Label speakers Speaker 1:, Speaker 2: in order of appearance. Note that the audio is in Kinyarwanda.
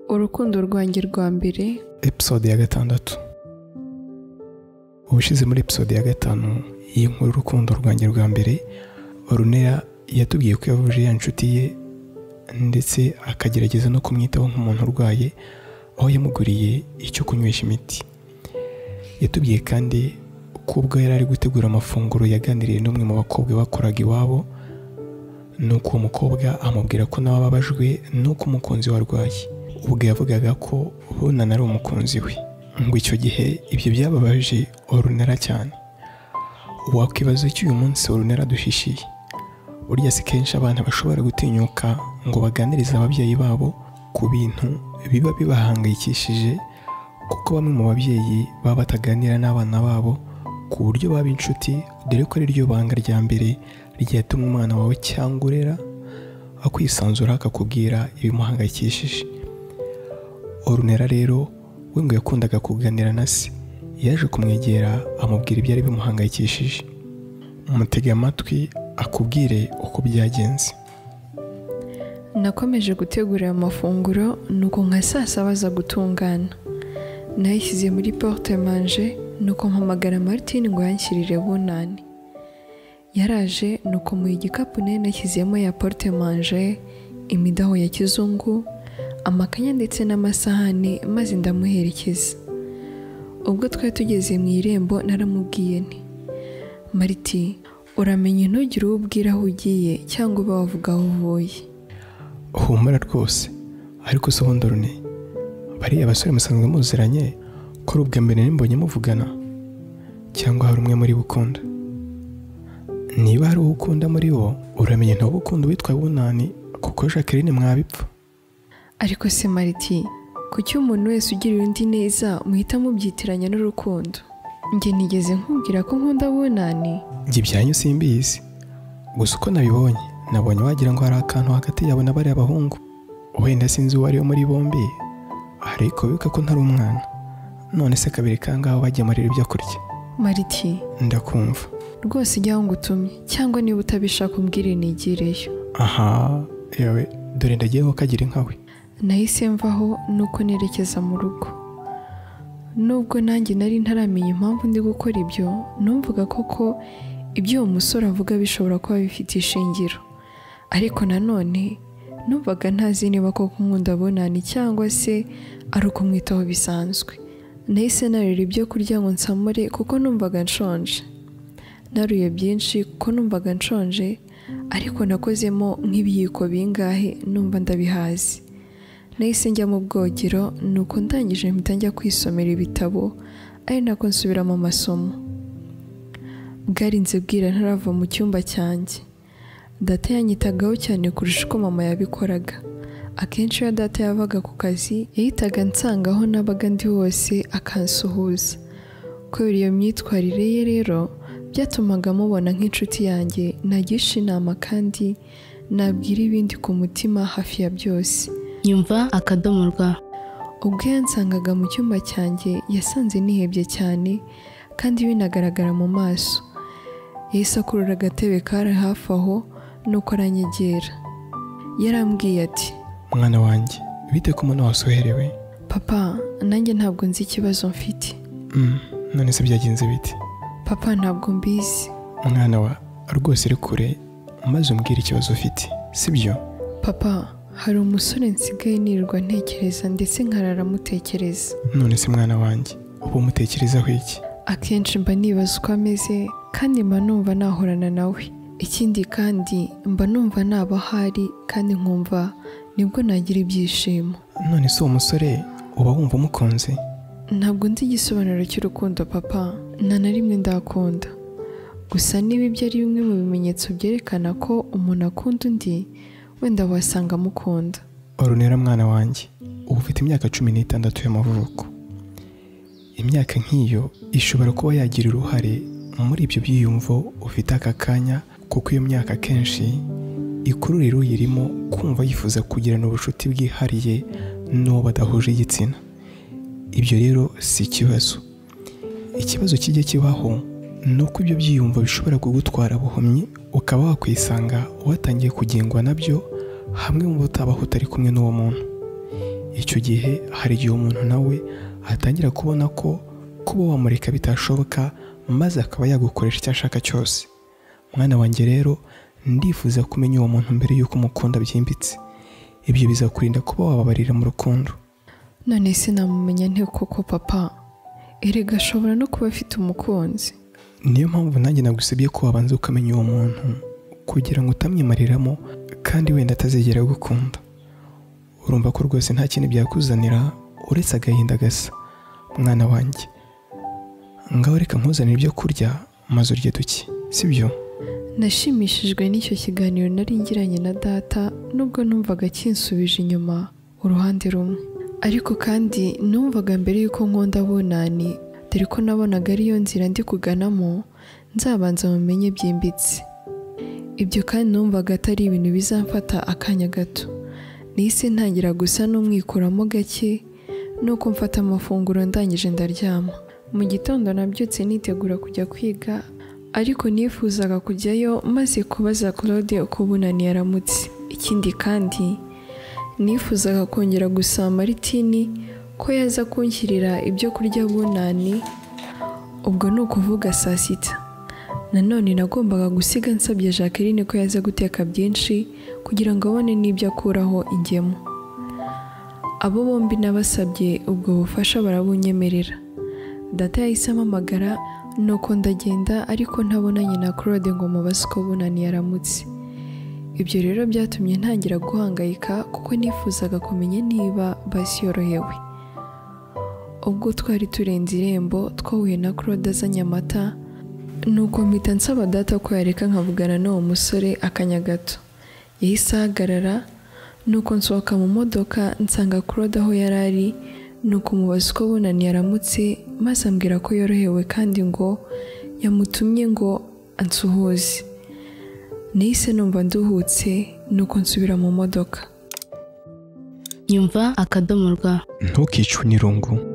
Speaker 1: rukundo rwanjye rwa mbere
Speaker 2: episode ya gatandatu ubushize muri episode ya gatanu y'inkuru urukundo rwanjye rwa mbere orunera yatubwiye ko yavuje ya nshuti ye ndetse akagerageza no kumwitaho nk'umuntu urwaye aho yamuguriye icyo kunywesha imiti yatubwiye kandi ko ubwo yari ari gutegura amafunguro yaganiriye n'umwe mu bakobwa bakoraga iwabo nuko uwo mukobwa amubwira ko nawe ababajwe nuko umukunzi we arwaye ubwo yavugaga ko bunana ari umukunzi we ngo icyo gihe ibyo byababaje orunera cyane wakwibaza icyo uyu munsi orunera adushishiye burya si kenshi abana bashobora gutinyuka ngo baganirize ababyeyi babo ku bintu biba bibahangayikishije kuko bamwe mu babyeyi baba bataganira n'abana babo ku buryo baba inshuti dore ko ari ryo banga rya mbere ryatuma umwana wawe cyangwa urera akwisanzura akakubwira ibimuhangayikishije orunera rero we ngo yakundaga kuganira na se yaje kumwegera amubwira ibyari bimuhangayikishije umutega amatwi akubwire uko byagenze
Speaker 1: nakomeje gutegura ayo mafunguro nuko nka saa saba aza gutungana nayishyize muri porute manje nuko mpamagara Martin ngo yanshyirire bunani yaraje nuko mu igikapu nari nashyizemo ya porute manje imidaho ya kizungu amakanya ndetse n'amasahani maze ndamuherekeza ubwo twari tugeze mu irembo naramubwiye nti mariti uramenye ntugire uwo ubwira aho ugiye cyangwa uba wavuga aho uvuye
Speaker 2: humura rwose ariko se ubundi rune bariya basore musanzwe muziranye ko ari ubwa mbere nimbonye muvugana cyangwa hari umwe muri bo ukunda niba hari uwo ukunda muri bo uramenye ntuba ukunda uwitwa bunani kuko jacqueline mwabipfa
Speaker 1: ariko se mariti kuki umuntu wese ugirira undi neza muhita mubyitiranya n'urukundo njye nigeze nkubwira ko nkunda bunani
Speaker 2: njye ibyanyu simbizi gusa uko nabibonye nabonye wagira ngo hari akantu hagati yawe na bariya bahungu wenda sinzi uwo ari we muri bombi ariko wibuka ko ntari umwana none se kabiri kangaho bagemurira ibyo kurya
Speaker 1: mariti
Speaker 2: ndakumva
Speaker 1: rwose ijyaho ngo utumye cyangwa niba utabishaka umbwire nigireyo
Speaker 2: aha yewe dore ndagiyeho kagira inkawe
Speaker 1: nahise mvaho nuko nerekeza mu rugo nubwo nanjye nari ntaramenya impamvu ndi gukora ibyo numvaga koko ibyo uwo musore avuga bishobora kuba bifite ishingiro ariko nanone numvaga ntazi niba koko nkunda bunani cyangwa se ari ukumwitaho bisanzwe nahise narira ibyo kurya ngo nsamure kuko numvaga nshonje naruye byinshi kuko numvaga nshonje ariko nakozemo nk'ibiyiko bingahe numva ndabihazi nahise njya mu bwogero nuko ndangije mpita njya kwisomera ibitabo ari nako nsubira mu masomo bwarinze bwira ntarava mu cyumba cyanjye data yanyitagaho cyane kurusha uko mama yabikoraga akenshi iyo data yavaga ku kazi yahitaga ansanga aho nabaga ndi hose akansuhuza kubera iyo myitwarire ye rero byatumaga mubona nk'inshuti yanjye nagisha inama kandi nabwira ibindi ku mutima hafi ya byose
Speaker 3: nyumva akadomo rwa
Speaker 1: ubwo yansangaga mu cyumba cyanjye yasanze nihebye cyane kandi binagaragara mu maso yahise akurura agatebe kari hafi aho nuko aranyegera yarambwiye ati
Speaker 2: mwana wanjye bite ku muntu wasoherewe
Speaker 1: papa nanjye ntabwo nzi ikibazo mfite
Speaker 2: Mm, none se byagenze bite
Speaker 1: papa ntabwo mbizi
Speaker 2: mwana wa rwose uri kure maze umbwire ikibazo ufite sibyo
Speaker 1: papa hari umusore nsigaye nirirwa ntekereza ndetse nkarara amutekereza
Speaker 2: none se mwana wanjye uba umutekerezaho iki
Speaker 1: akenshi mba nibaza uko ameze kandi mba numva nahorana nawe ikindi kandi mba numva naba ahari kandi nkumva nibwo nagira ibyishimo
Speaker 2: none se uwo musore uba wumva umukunze
Speaker 1: ntabwo nzi igisobanuro cy'urukundo papa nta na rimwe ndakunda gusa niba ibyo ari bimwe mu bimenyetso byerekana ko umuntu akunda undi wenda wasanga amukunda
Speaker 2: orunera mwana wanjye uba ufite imyaka cumi n'itandatu y'amavuko imyaka nk'iyo ishobora kuba yagira uruhare muri ibyo byiyumvo ufite aka kanya kuko iyo myaka akenshi ikururira uyirimo kumva yifuza kugirana ubucuti bwihariye n'uwo badahuje igitsina ibyo rero si ikibazo ikibazo kijya kibaho ni uko ibyo byiyumvo bishobora kugutwara buhumyi ukaba wakwisanga watangiye kugengwa nabyo hamwe mu bo utabaho utari kumwe n'uwo muntu icyo gihe hari igihe umuntu nawe atangira kubona ko kuba wamureka bitashoboka maze akaba yagukoresha icyo ashaka cyose mwana wanjye rero ndifuza kumenya uwo muntu mbere y'uko umukunda byimbitse ibyo bizakurinda kuba wababarira mu rukundo
Speaker 1: none se namumenya nte koko papa erega ashobora no kuba afite umukunzi
Speaker 2: niyo mpamvu nanjye nagusabye ko wabanza ukamenya uwo muntu kugira ngo utamwimariramo kandi wenda atazigera agukunda urumva ko rwose nta kintu byakuzanira uretse agahinda gasa mwana wanjye ngaho reka nkuzanire ibyo kurya maze urye duke sibyo
Speaker 1: nashimishijwe n'icyo kiganiro nari ngiranye na data nubwo numvaga kinsubije inyuma uruhande rumwe ariko kandi numvaga mbere y'uko nkunda bunani dore ko nabonaga ariyo nzira ndi kuganamo nzabanza mumenye byimbitse ibyo kandi numvaga atari ibintu bizamfata akanya gato nahise ntangira gusa n'umwikuramo gake nuko mfata amafunguro ndangije ndaryama mu gitondo nabyutse nitegura kujya kwiga ariko nifuzaga kujyayo maze kubaza claude uko bunani yaramutse ikindi kandi nifuzaga kongera gusaba maritini ko yaza kunshyirira ibyo kurya bunani ubwo ni ukuvuga saa sita nanone nagombaga gusiga nsabye jacqueline ko yaza guteka byinshi kugira ngo abone n'ibyo akuraho ingemu abo bombi nabasabye ubwo bufasha barabunyemerera data yahise ampamagara nuko ndagenda ariko ntabonanye na claude ngo mubaze uko bunani yaramutse ibyo rero byatumye ntangira guhangayika kuko nifuzaga kumenya niba basiyorohewe ubwo twari turenze irembo twahuye na claude azanye amata nuko mpita nsaba data ko yareka nkavugana n'uwo musore akanya gato yahise ahagarara nuko nsohoka mu modoka nsanga claude aho yari ari nuko umubaza uko bunani yaramutse maze ambwira ko yorohewe kandi ngo yamutumye ngo ansuhuze nahise numva nduhutse nuko nsubira mu modoka
Speaker 3: nyumva akadomo rwa
Speaker 2: ntukicwe n'irungu